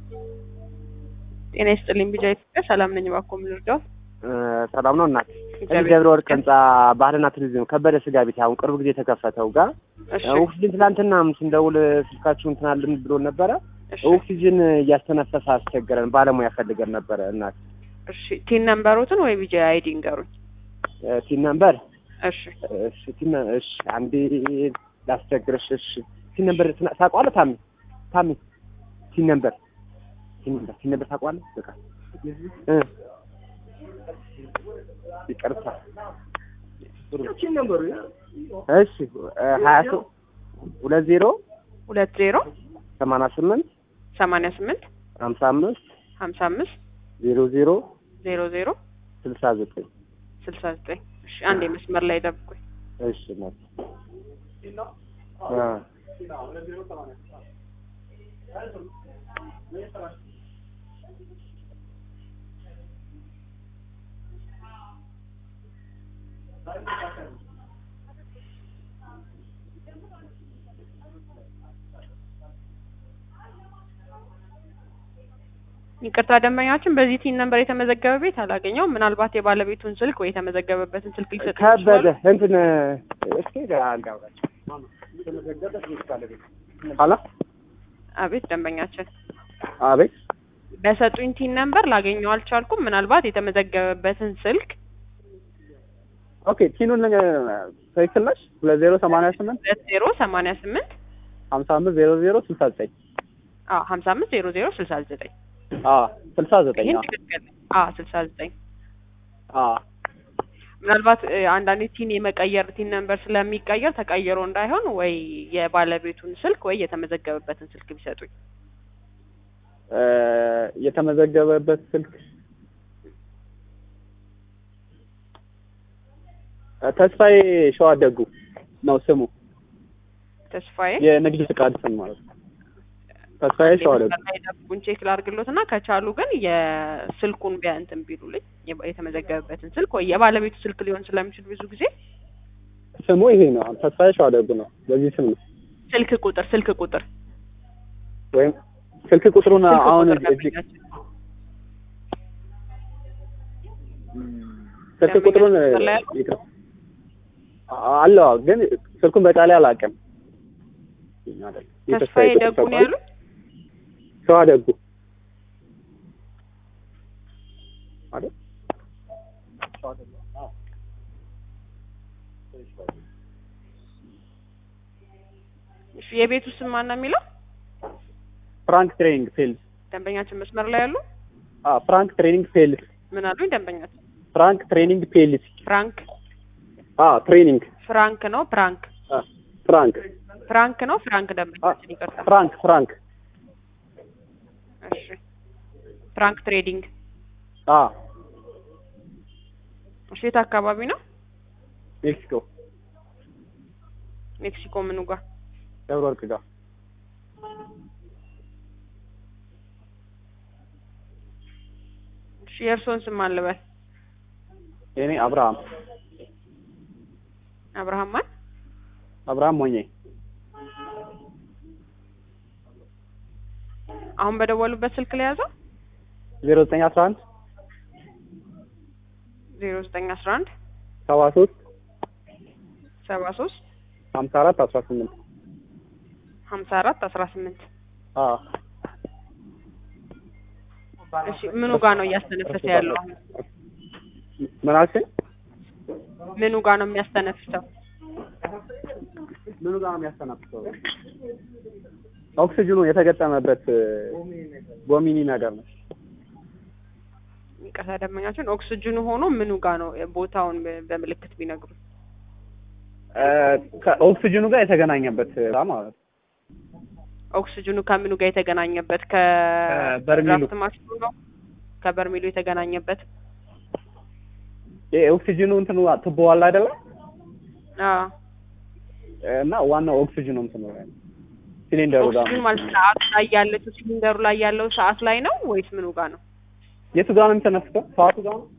ጤና ይስጥልኝ ቢጃ ኢትዮጵያ ሰላም ነኝ። እባክዎ ምን ልርዳው? ሰላም ነው እናት። እግዚአብሔር እዚህ ደብረ ወርቅ ህንጻ ባህልና ቱሪዝም ከበደ ስጋ ቤት አሁን ቅርብ ጊዜ የተከፈተው ጋር እሺ ኦክሲጅን ትናንትና ስንደውል ስልካችሁ እንትን አለን ብሎን ነበረ። እሺ ኦክሲጅን እያስተነፈሰ አስቸገረን፣ ባለሙያ ፈልገን ነበረ እናት። እሺ ቲን ነምበሮትን ወይ ቢጃ አይዲ ንገሩኝ። ቲን ነምበር እሺ እሺ ቲን እሺ አንዴ ላስቸግርሽ። እሺ ቲን ነምበር ታውቀዋለህ? ታሚ ታሚ ቲን ነምበር ቲን ነምበር ቲን ነምበር ታውቀዋለህ? በቃ እ ይቅርታ እሺ ሀያ ሶስት ሁለት ዜሮ ሁለት ዜሮ ሰማንያ ስምንት ሰማንያ ስምንት ሀምሳ አምስት ሀምሳ አምስት ዜሮ ዜሮ ዜሮ ዜሮ ስልሳ ዘጠኝ ስልሳ ዘጠኝ እሺ አንዴ መስመር ላይ ደብቁኝ። እሺ እናት አ ይቅርታ ደንበኛችን በዚህ ቲን ነምበር የተመዘገበ ቤት አላገኘውም። ምናልባት የባለቤቱን ስልክ ወይ የተመዘገበበትን ስልክ ሊሰጡ ከበደ እንትን እስኪ አንዳውራቸው ሀላ አቤት ደንበኛችን አቤት በሰጡኝ ቲን ነምበር ላገኘው አልቻልኩም። ምናልባት የተመዘገበበትን ስልክ ኦኬ ቲኑን ትክክል ነሽ ሁለት ዜሮ ሰማንያ ስምንት ሁለት ዜሮ ሰማንያ ስምንት ሀምሳ አምስት ዜሮ ዜሮ ስልሳ ዘጠኝ አዎ ሀምሳ አምስት ዜሮ ዜሮ ስልሳ ዘጠኝ አዎ ስልሳ ዘጠኝ ይህን አዎ ትክክል አዎ ስልሳ ዘጠኝ አዎ ምናልባት እ፣ አንዳንዴ ቲን የመቀየር ቲን ነምበር ስለሚቀየር ተቀይሮ እንዳይሆን ወይ የባለቤቱን ስልክ ወይ የተመዘገበበትን ስልክ ቢሰጡኝ። እ፣ የተመዘገበበት ስልክ እ፣ ተስፋዬ ሸዋደጉ ነው ስሙ ተስፋዬ የንግድ ፍቃድ ስም ማለት ነው ተስፋዬ ሸዋደጉ መስመር ላይ ጠብቁኝ ቼክ ላድርግሎት እና ከቻሉ ግን የስልኩን ቢያ እንትን ቢሉልኝ የ- የተመዘገበበትን ስልክ ወይ የባለቤቱ ስልክ ሊሆን ስለሚችል ብዙ ጊዜ ስሙ ይሄ ነው ተስፋዬ ሸዋደጉ ነው በዚህ ስም ነው ስልክ ቁጥር ስልክ ቁጥር ወይም ስልክ ቁጥሩን ስልክ አሁን ቁጥር እዚህ ደንበኛችን ስልክ ቁጥሩን መስመር ላይ ያለው? ይቅር አለው አዎ፣ ግን ስልኩን በቃሌ አላውቅም ተስፋዬ ደጉ ነው ያሉት። ሸዋደጉ አይደል እሺ የቤቱ ስም ማን ነው የሚለው? ፍራንክ ትሬኒንግ ፌልስ ደንበኛችን መስመር ላይ ያሉ አ ፍራንክ ትሬኒንግ ፌልስ ምን አሉኝ? ደንበኛችን ፍራንክ ትሬኒንግ ፌልስ ፍራንክ አ ትሬኒንግ ፍራንክ ነው ፍራንክ አ ፍራንክ ፍራንክ ነው ፍራንክ አ ደንበኛችን ይቅርታ። ፍራንክ ፍራንክ እሺ ፍራንክ ትሬዲንግ አ እሺ የት አካባቢ ነው? ሜክሲኮ ሜክሲኮ ምኑ ጋር? ደብረ ወርቅ ጋር እሺ የእርስዎን ስም ማን ልበል? የኔ አብርሃም አብርሃም ማን? አብርሃም ሞኜ አሁን በደወሉበት ስልክ ላይ ያዘው ዜሮ ዘጠኝ አስራ አንድ ዜሮ ዘጠኝ አስራ አንድ ሰባ ሶስት ሰባ ሶስት ሀምሳ አራት አስራ ስምንት ሀምሳ አራት አስራ ስምንት አ እሺ ምኑ ጋር ነው እያስተነፈሰ ያለው? አሁን ምን አልሽኝ? ምኑ ጋር ነው የሚያስተነፍሰው? ምኑ ጋር ነው የሚያስተናፍሰው? ኦክሲጅኑ የተገጠመበት ጎሚኒ ነገር ነው። ይቅርታ ደንበኛችን ኦክስጅኑ ሆኖ ምኑ ጋር ነው ቦታውን በ- በምልክት ቢነግሩ። እ፣ ከኦክሲጅኑ ጋር የተገናኘበት ማለት ነው። ኦክስጅኑ ከምኑ ጋር የተገናኘበት ከበርሚሉ። ከድራፍት ማሽኑ ነው ከበርሚሉ የተገናኘበት ይሄ ኦክሲጅኑ እንትኑ ትቦ አለ አይደለ? አዎ እና ዋናው ኦክሲጅኑ እንትኑ ላይ ነው። ሲሊንደሩ ጋር ኦክስጅን ነው። ማለት ሰዓት ላይ ያለችው ሲሊንደሩ ላይ ያለው ሰዓት ላይ ነው ወይስ ምኑ ጋር ነው? የቱ ጋር ነው የሚተነፍሰው? ሰዓቱ ጋር ነው?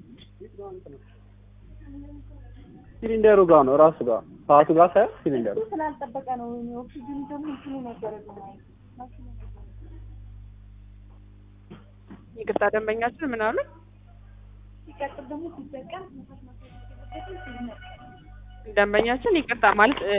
ሲሊንደሩ ጋር ነው ራሱ ጋር ሰዓቱ ጋር ሳይሆን ሲሊንደሩ ስላልጠበቀ ነው ኦክሲጅን ደግሞ እንትኑ ነበረ ይቅርታ ደንበኛችን ምን አሉ? ሲቀጥል ደግሞ ሲጠቀም ደንበኛችን ይቅርታ ማለት እ